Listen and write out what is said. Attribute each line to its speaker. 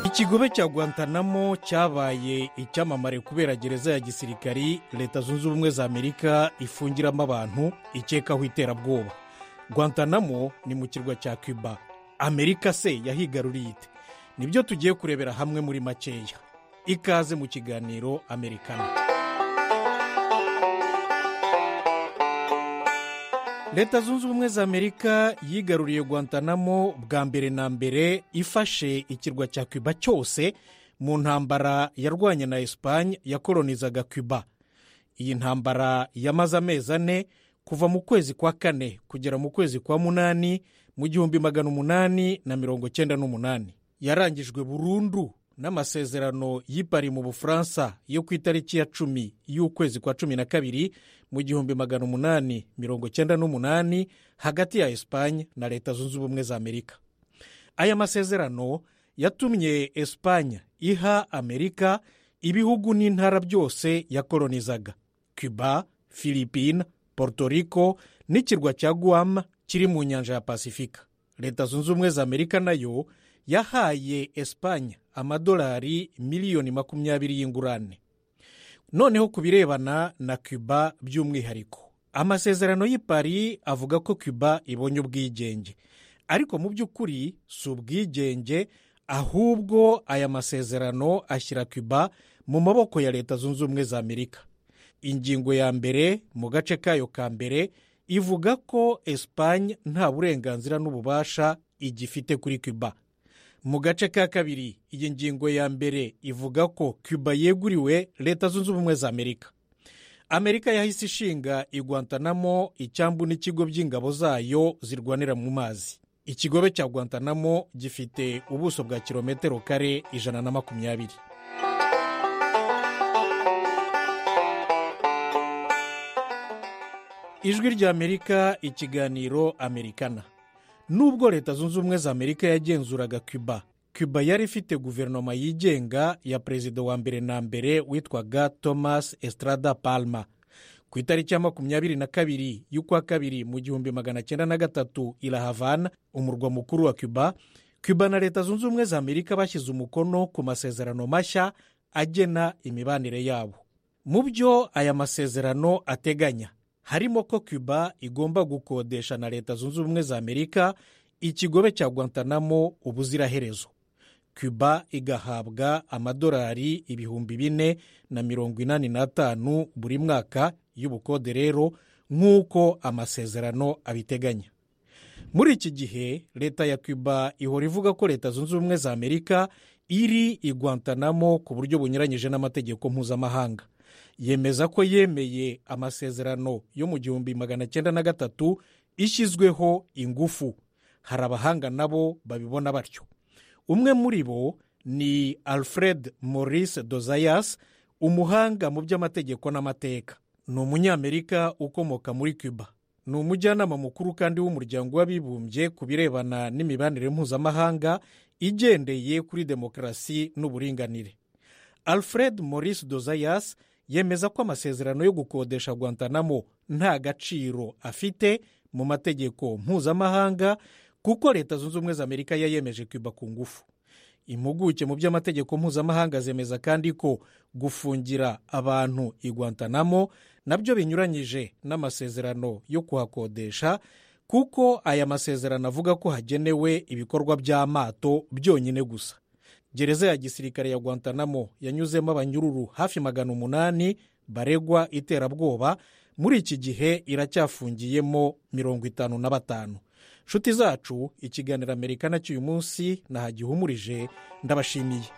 Speaker 1: ikigobe cya guantanamo cyabaye icyamamare kubera gereza ya gisirikari leta zunze ubumwe za amerika ifungiramo abantu ikekaho iterabwoba guantanamo ni mu kirwa cya cuba amerika se yahigaruriye ite nibyo tugiye kurebera hamwe muri makeya ikaze mu kiganiro amerikana leta zunze ubumwe za amerika yigaruriye guantanamo bwa mbere na mbere ifashe ikirwa cya cuba cyose mu ntambara yarwanye na esipanye yakoronizaga cuba iyi ntambara yamaze amezi ane kuva mu kwezi kwa kane kugera mu kwezi kwa munani mu gihumbi magana umunani na mirongo cyenda n'umunani yarangijwe burundu n'amasezerano y'ipari mu bufaransa yo ku itariki ya cumi y'ukwezi kwa cumi na kabiri mu gihumbi magana umunani mirongo cyenda n'umunani hagati ya esipanye na leta zunze ubumwe za amerika aya masezerano yatumye esipanye iha amerika ibihugu n'intara byose yakoronizaga cuba filipine portoriko n'ikirwa cya guam kiri mu nyanja ya pasifika leta zunze ubumwe za amerika nayo yahaye esipanye amadolari miliyoni makumyabiri y'ingurane noneho ku birebana na cuba by'umwihariko amasezerano y'ipari avuga ko cuba ibonye ubwigenge ariko mu by'ukuri si ubwigenge ahubwo aya masezerano ashyira cuba mu maboko ya leta zunze ubumwe za amerika ingingo ya mbere mu gace kayo ka mbere ivuga ko esipanye nta burenganzira n'ububasha igifite kuri cuba mu gace ka kabiri iyi ngingo ya mbere ivuga ko cuba yeguriwe leta zunze ubumwe za amerika amerika yahise ishinga iguantanamo icyambu n'ikigo by'ingabo zayo zirwanira mu mazi ikigobe cya guantanamo gifite ubuso bwa kilometero kare ijana na makumyabiri ijwi ry'amerika ikiganiro amerikana nubwo leta zunze ubumwe za amerika yagenzuraga cuba cuba yari ifite guverinoma yigenga ya perezida wa mbere na mbere witwaga thomas estrada palma ku itariki ya makumyabiri na kabiri y'ukwa kabiri mu gihumbi magana cyenda na gatatu irahavana umurwa mukuru wa cuba cuba na leta zunze ubumwe za amerika bashyize umukono ku masezerano mashya agena imibanire yabo mu byo aya masezerano ateganya harimo ko cuba igomba gukodesha na leta zunze ubumwe za amerika ikigobe cya guantanamo ubuziraherezo cuba igahabwa amadolari ibihumbi bine na mirongo inani n'atanu buri mwaka y'ubukode rero nk'uko amasezerano abiteganya muri iki gihe leta ya cuba ihora ivuga ko leta zunze ubumwe za amerika iri iguantanamo ku buryo bunyuranyije n'amategeko mpuzamahanga yemeza ko yemeye amasezerano yo mu gihumbi magana cyenda na gatatu ishyizweho ingufu hari abahanga nabo babibona batyo umwe muri bo ni alfred maurice dozayas umuhanga mu by'amategeko n'amateka ni umunyamerika ukomoka muri cuba ni umujyanama mukuru kandi w'umuryango w'abibumbye ku birebana n'imibanire mpuzamahanga igendeye kuri demokarasi n'uburinganire alfred maurice dozayas yemeza ko amasezerano yo gukodesha guantanamo nta gaciro afite mu mategeko mpuzamahanga kuko leta zunze ubumwe za amerika yayemeje cuba ku ngufu impuguke mu by'amategeko mpuzamahanga zemeza kandi ko gufungira abantu iguantanamo nabyo binyuranyije n'amasezerano yo kuhakodesha kuko aya masezerano avuga ko hagenewe ibikorwa by'amato byonyine gusa gereza ya gisirikare ya guantanamo yanyuzemo abanyururu hafi magana umunani baregwa iterabwoba muri iki gihe iracyafungiyemo mirongo itanu na batanu nshuti zacu ikiganiro amerika nacyo uyu munsi nahagihumurije ndabashimiye